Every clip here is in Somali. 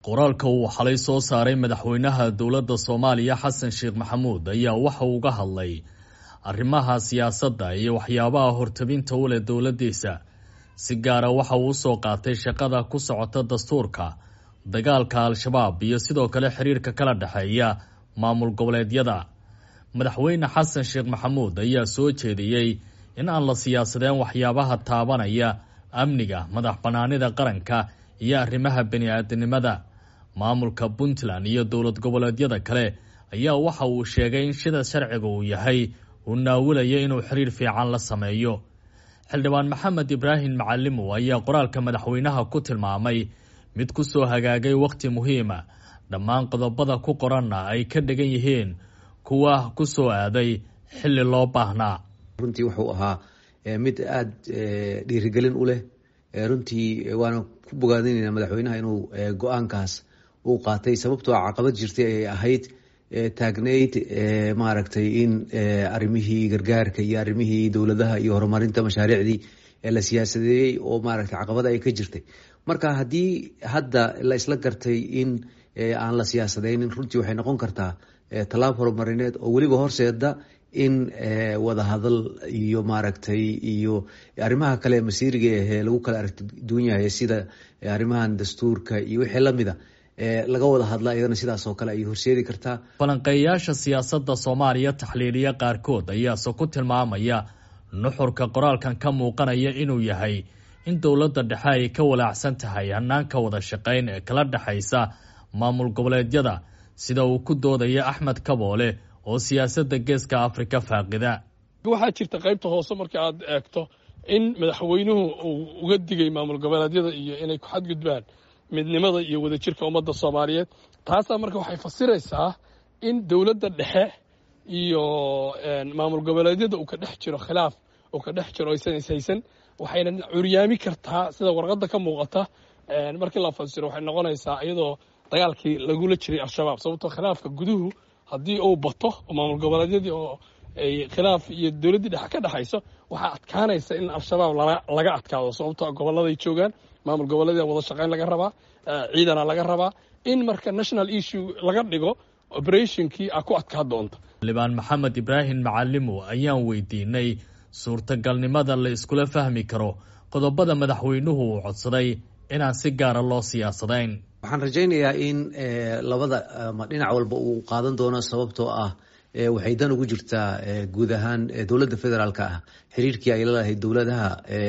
qoraalka uu xalay soo saaray madaxweynaha dowladda soomaaliya xasan sheekh maxamuud ayaa waxa uu uga hadlay arrimaha siyaasadda iyo waxyaabaha hortabinta u leh dowladdiisa si gaara waxa uu usoo qaatay shaqada ku socota dastuurka dagaalka al-shabaab iyo sidoo kale xiriirka kala dhexeeya maamul goboleedyada madaxweyne xasan sheekh maxamuud ayaa soo jeediyey in aan la siyaasadeen waxyaabaha taabanaya amniga madax bannaanida qaranka iyo arrimaha bani-aadinimada maamulka puntland iyo dowlad goboleedyada kale ayaa waxa uu sheegay in sida sharciga uu yahay uu naawilaya inuu xiriir fiican la sameeyo xildhibaan maxamed ibraahim macalimow ayaa qoraalka madaxweynaha ku tilmaamay mid ku soo hagaagay wakhti muhiima dhammaan qodobada ku qoranna ay ka dhigan yihiin kuwa ku soo aaday xilli loo baahnaa runtii wuxuu ahaa mid aada dhiirigelin u leh runtii waana ku bogaadinayna madaxweynaha inuu go-aankaas uu qaatay sababtoo caqabad jirtay ay ahayd taagneyd maaragtay in arrimihii gargaarka iyo arrimihii dowladaha iyo horumarinta mashaariicdii la siyaasadeeyey oo maaragtay caqabada ay ka jirtay marka haddii hadda la isla gartay in aan la siyaasadeynin runtii waxay noqon kartaa tallaab horumarineed oo weliba horseeda in wadahadal iyo maaragtay iyo arrimaha kale masiiriga ahee lagu kala aragti duwan yahay sida arrimahan dastuurka iyo wixii lamida laga wada hadla iyadana sidaas oo kale ay horseedi kartaa falanqeeyayaasha siyaasadda soomaaliya taxliiliya qaarkood ayaase ku tilmaamaya nuxurka qoraalkan ka muuqanaya inuu yahay in dowladda dhexe ay ka walaacsan tahay hanaanka wada shaqayn ee kala dhexaysa maamul goboleedyada sida uu ku doodaya axmed kaboole oo siyaasadda geeska afrika faaqida waxaa jirta qaybta hoose marka aad eegto in madaxweynuhu uu uga digay maamul goboleedyada iyo inay ku xadgudbaan midnimada iyo wadajirka ummadda soomaaliyeed taasaa marka waxay fasiraysaa in dowladda dhexe iyo maamul goboleedyada uu ka dhex jiro khilaaf uu ka dhex jiro aysan ishaysan waxayna curyaami kartaa sida warqadda ka muuqata markii la fasiro waxay noqonaysaa iyadoo dagaalkii lagula jiray al-shabaab sababtoo khilaafka guduhu haddii uu bato oo maamul goboleedyadii oo ay khilaaf iyo dowladdii dhexe ka dhexayso waxaa adkaanaysa in al-shabaab laga adkaado sababtoo gobolladay joogaan maamul goboleedyada wada shaqayn laga rabaa ciidana laga rabaa in marka national issue laga dhigo operationkii a ku adkaa doonta xildhibaan maxamed ibraahim macalimow ayaan weydiinay suurtagalnimada la iskula fahmi karo qodobada madaxweynuhu uu codsaday inaan si gaara loo siyaasadayn waxaan rajaynayaa in labada dhinac walba uu qaadan doono sababtoo ah waxay dan ugu jirtaa guud ahaan dowladda federaalka ah xiriirkii ay lalahayd dowladaha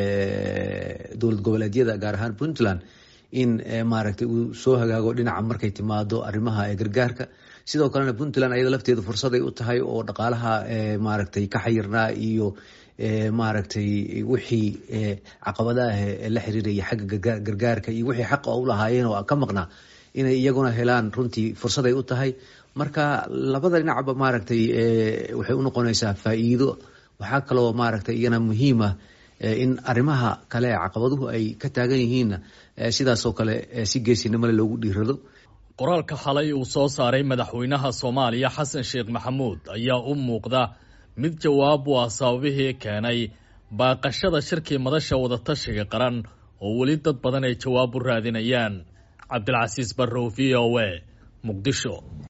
dowlad goboleedyada gaar ahaan puntland in maaragtay uu soo hagaago dhinaca markay timaado arrimaha gargaarka sidoo kalena puntland ayada lafteedu fursaday u tahay oo dhaqaalaha maaragtay ka xayirnaa iyo maaragtay wixii caqabadaah la xiriiraya xagga gargaarka iyo wixii xaqa u lahaayeen oo ka maqnaa inay iyaguna helaan runtii fursaday u tahay marka labada dhinacba maaragtay waxay u noqonaysaa faa'iido waxaa kaloo maaragtay iyana muhiima in arrimaha kale caqabaduhu ay ka taagan yihiinna sidaasoo kale si geesinimole loogu dhiirado qoraalka xalay uu soo saaray madaxweynaha soomaaliya xasan sheekh maxamuud ayaa u muuqda mid jawaab u ah sababihii keenay baaqashada shirkii madasha wadatashiga qaran oo weli dad badan ay jawaab u raadinayaan cabdilcasiis barrow v o a muqdisho